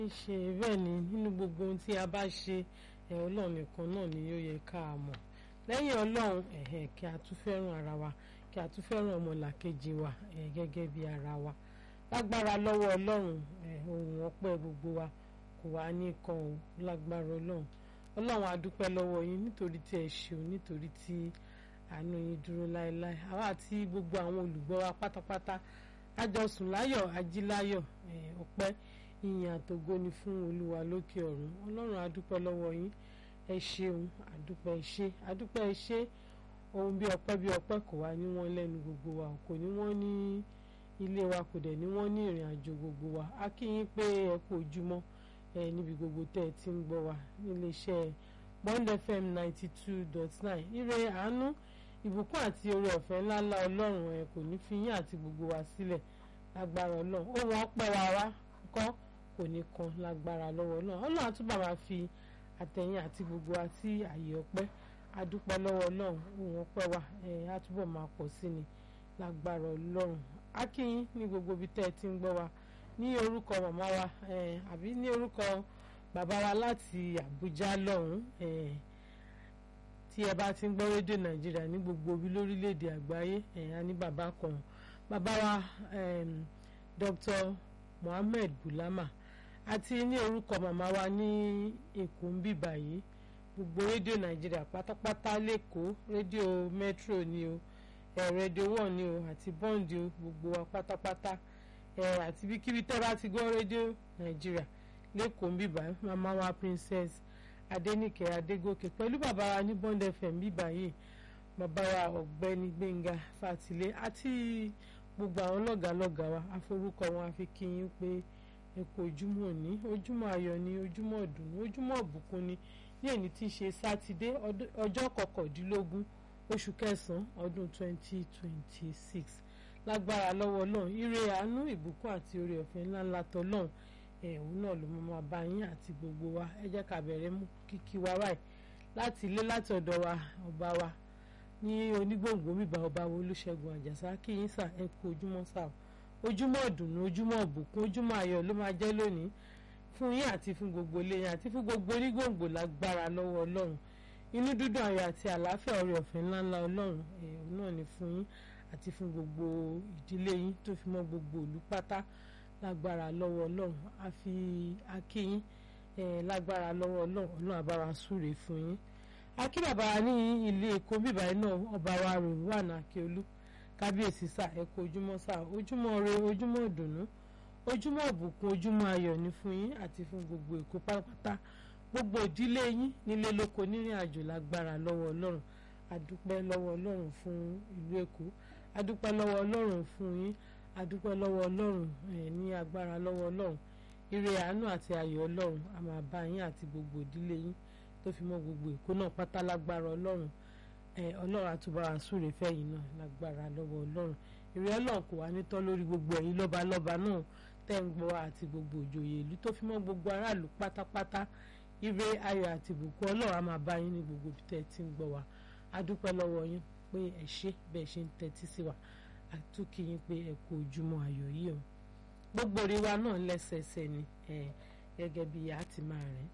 ṣe bẹ́ẹ̀ ni nínú gbogbo ohun tí a bá ṣe ẹ̀ ọlọ́run nìkan náà ni ó yẹ ká a mọ̀ lẹ́yìn ọlọ́run ẹ̀hẹ̀ kí a tún fẹ́ràn ara wa kí a tún fẹ́ràn ọmọlàkejì wa ẹ̀ gẹ́gẹ́ bí ara wa lágbára lọ́wọ́ ọlọ́run ẹ̀ ohun ọpẹ́ gbogbo wa kò wá ní kan o lágbára ọlọ́run ọlọ́run a dúpẹ́ lọ́wọ́ yín nítorí tí ẹ ṣeun nítorí tí àánú yín dúró láéláé àwa àti gbogbo àwọn olùgbọ́ wa pátápátá àjọsùn láyọ̀ ajíláyọ̀ ọpẹ́ ìyìn àtògo ni fún olúwa lókè ọ̀run ọlọ́run a dúpẹ́ lọ́wọ́ yín ẹ ṣeun àdúpẹ́ ẹ ṣé àdúpẹ́ ẹ ṣé ohun bí ọpẹ́ bí ọpẹ́ kò wá ní wọ́n lẹ́nu gbogbo wa kò ní wọ́n ní ilé wa kò dẹ̀ ní wọ́n ní ìrìn àjò gbogbo wa a kí yín pé ẹ kú ojúmọ́ ẹ níbi gbogbo tẹ́ ẹ ti ń gbọ́ wa níléeṣẹ́ Bond FM ninety two dot nine ire àánú ìbùkún àti oore ọ̀fẹ́ ńláńlá ọlọ́run ẹ kò ní fi yín àti gbogbo wa sílẹ̀ lágbára ọlọ́run ó wọ́n pẹ́ wa wá kọ́ kò ní kan lágbára lọ́wọ́ ọlọ́run ọlọ́run àtúbà máa fi àtẹ̀yìn àti gbogbo wa sí àyè ọpẹ́ adúpẹ́ lọ́wọ́ ọlọ́run òun ọpẹ́ wa ẹ̀ àtúbọ̀ máa pọ̀ sí ni lágbára ọlọ́run akínyín ní gbogbo ibi tẹ́ ẹ ti ń gbọ́ wa ní orúkọ màmá wa ẹ̀ àbí ní orúkọ bàbá wa láti Àbújá lọ́hùn ẹ̀ tí ẹ bá ti ń gbọ́ rédíò Nàìjíríà ní gbogbo ibi lórílẹ̀‐èdè àgbáyé ẹ̀ á ní bàbá kan bàbá wa Dr. Mohammed Bulama àti ní orúkọ màmá wa ní Èkó ń bíbà yìí gbogbo rédíò nàìjíríà pátápátá lẹ́kọ̀ọ́ rédíò metro ni o ẹ̀ rédíò one ni o àti bond o gbogbo wa pátápátá ẹ̀ àti bíkíbi tẹ́ bá ti gbọ́ rédíò nàìjíríà lẹ́kọ̀ọ́ ń bíbà màmá wa princess adéníkẹ́ adégòkè pẹ̀lú bàbá wa ní bond fm bíbà yìí bàbá wa ọ̀gbẹ́ni gbẹ̀ngà fàtìlẹ́ àti gbogbo àwọn lọ́gàálọ́gàá wa àforúkọ wọn àfi kí yín pé ẹ kú ojúmọ́ òní ojúmọ́ ayọ̀ ni ojúmọ́ ọ̀dùnnú ojúmọ́ ọ̀bùkún ni ní èyí tí í ṣe sátidé ọjọ́ kọkàndínlógún oṣù kẹsàn-án ọdún 2026 lágbára lọ́wọ́ ọlọ́run ire àánú ìbùkún àti oore ọ̀fẹ́ ńláńlá tọ́lọ́run ẹ̀hún náà ló máa bá yín àti gbogbo wa ẹ jẹ́ ká bẹ̀rẹ̀ mú kíkí wa báyìí láti ilé láti ọ̀dọ̀ wa ọba wa ní onígbòǹgbò bíbá ọba wo olúṣẹ́gun àjàsá kí yín sà ẹ kú ojúmọ́ sà ojúmọ́ ọ̀dùnnú ojúmọ́ ọ̀bùkún ojúmọ́ ayọ̀ ló máa jẹ́ lónìí fún yín àti fún gbogbo ilé yín àti fún gbogbo onígbòǹgbò lágbára lọ́wọ́ ọlọ́run inú dídùn ayọ̀ àti àlàáfíà oore ọ̀fẹ́ ńláńlá ọlọ́run ẹ̀hún náà ni fún yín àti fún gbogbo ìdílé yín tó fi mọ́ gbogbo ìlú pátá lágbára lọ́wọ́ ọlọ́run a fi akíyín lágbára lọ́wọ́ ọlọ́run ọlọ́run àbára súre fún yín akí bàbá ní ilé èkó bíbáyìí náà ọba wa rò wà ní akíolú kábíyèsí sà ẹ kú ojúmọ́ sà ojúmọ́ ire ojúmọ́ ìdùnnú ojúmọ́ ìbùkún ojúmọ́ ayọ̀ ni fún yín àti fún gbogbo èkó pátápátá gbogbo ìdílé yín nílé lóko nírìn àjò lágbára lọ́wọ́ ọlọ́run adúpẹ́ lọ́wọ́ ọlọ́run fún ìlú èkó adúpẹ́ lọ́wọ́ ọlọ́run fún yín adúpẹ́ lọ́wọ́ ọlọ́run ní agbára lọ́wọ́ ọlọ́run ire àánú àti ayọ̀ ọlọ́run a máa bá yín àti gbogbo ìdílé yín tó fi mọ́ gbogbo èkó náà pátá lágbára ọlọ́run ọlọ́run àtúbọ̀ àsúre fẹ́yìn náà lágbára lọ́wọ́ ọlọ́run ire ọlọ́run kò wá nítọ́ lórí gbogbo ẹ̀yin lọ́balọ́ba náà tẹ́ ń gbọ́ àti gbogbo òjòyè ìlú tó fi mọ́ gbogbo aráàlú pátápátá ire ayọ̀ àti ìbùkún ọlọ́run á máa bá yín ní gbogbo ibi tẹ́ ẹ ti ń gbọ́ wa a dúpẹ́ lọ́wọ́ yín pé ẹ ṣé bẹ́ẹ̀ ṣe ń tẹ́tí sí wa a tún kí yín pé ẹ kú ojúmọ́ ayọ̀ yìí o gbogbo orí wa náà lẹ́sẹẹsẹ ni gẹ́gẹ́ bí a ti máa rìn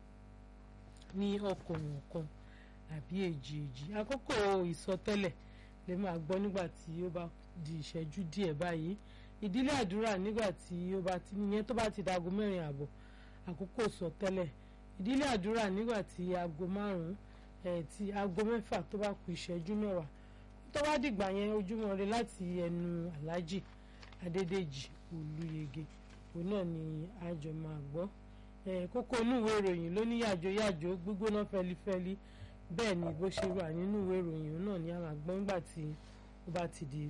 ní ọkùnrin kan àbí èjì èjì àkókò ìsọtẹ́lẹ̀ lè máa gbọ́ nígbà tí ó bá di ìṣẹ́jú díẹ̀ báyìí ìdílé àdúrà nígbà tí ó bá ti ìyẹn tó bá ti dago mẹ́rin àbọ̀ àkókò sọtẹ́lẹ̀ ìdílé àdúrà nígbà tí aago márùn-ún ẹ̀ ti aago mẹ́fà tó bá kù ìṣẹ́jú mẹ́wàá tó bá dìgbà yẹn ojúmọ́ ire láti ẹnu aláàjì adédèjì olúyege òun náà ni àjọ máa gbọ́ kókó inú ìwé ìròyìn ló ní yàjò yàjò gbígbóná fẹlifẹli bẹ́ẹ̀ ni bó ṣe wà nínú ìwé ìròyìn òun náà ni a máa gbọ́ nígbà tí ó bá ti di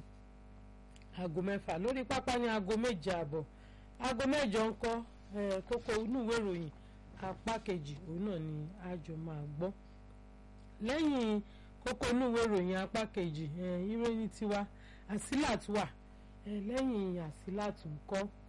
aago mẹ́fà lórí pápá ní aago méje àbọ̀ aago mẹ́jọ ń kọ́ kókó inú ìwé ìròyìn apá kejì òun náà ni àjọ máa gbọ́ lẹ́yìn kókó inú ìwé ìròyìn apá kejì ìròyìn tiwa àsílàt wà lẹ́yìn àsílàt ń kọ́